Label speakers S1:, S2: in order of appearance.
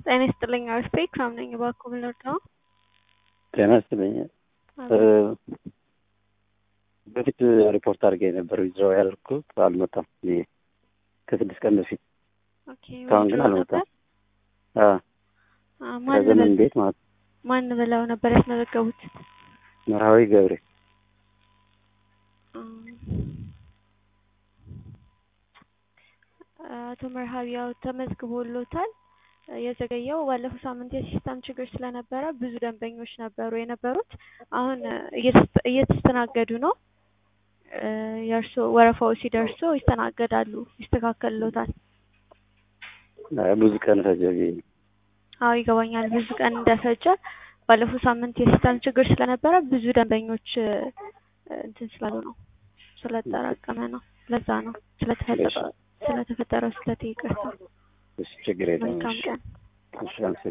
S1: ጤና ይስጥልኝ አርስቴ ክራም ነኝ። እባክዎ ምን ልርዳዎ?
S2: ጤና ይስጥልኝ። በፊት ሪፖርት አድርጌ ነበር ዊዝድሮው ያደርኩት አልመጣም። ይሄ ከስድስት ቀን በፊት
S1: ኦኬ
S2: እስካሁን ግን
S1: ዊዝድሮው
S2: አልመጣም።
S1: ነበር?
S2: አዎ
S1: አ፣ ማን
S2: ከዘመን
S1: ብለው
S2: ቤት ማለት ነው።
S1: ማን ብለው ነበር ያስመዘገቡት?
S2: መርሃዊ ገብሬ
S1: አቶ መርሃዊ ያው ተመዝግቦሎታል። የዘገየው ባለፈው ሳምንት የሲስተም ችግር ስለነበረ ብዙ ደንበኞች ነበሩ የነበሩት። አሁን እየተስ- እየተስተናገዱ ነው። እ፣ የእርሶ ወረፋው ሲደርሶ ይስተናገዳሉ፣ ይስተካከልሎታል።
S2: አይ፣ ብዙ ቀን ፈጀ ብዬ ነው።
S1: አዎ ይገባኛል፣ ብዙ ቀን እንደፈጀ ባለፈው ሳምንት የሲስተም ችግር ስለነበረ ብዙ ደንበኞች እ፣ እንትን ስላሉ ነው ስለተጠራቀመ ነው። ለዛ ነው ስለተፈጠረ ስለተፈጠረው ስህተት ይቅርታ።
S2: እሺ፣ ችግር የለም።
S1: መልካም ቀን።
S2: እሺ፣ አመሰግናለሁ።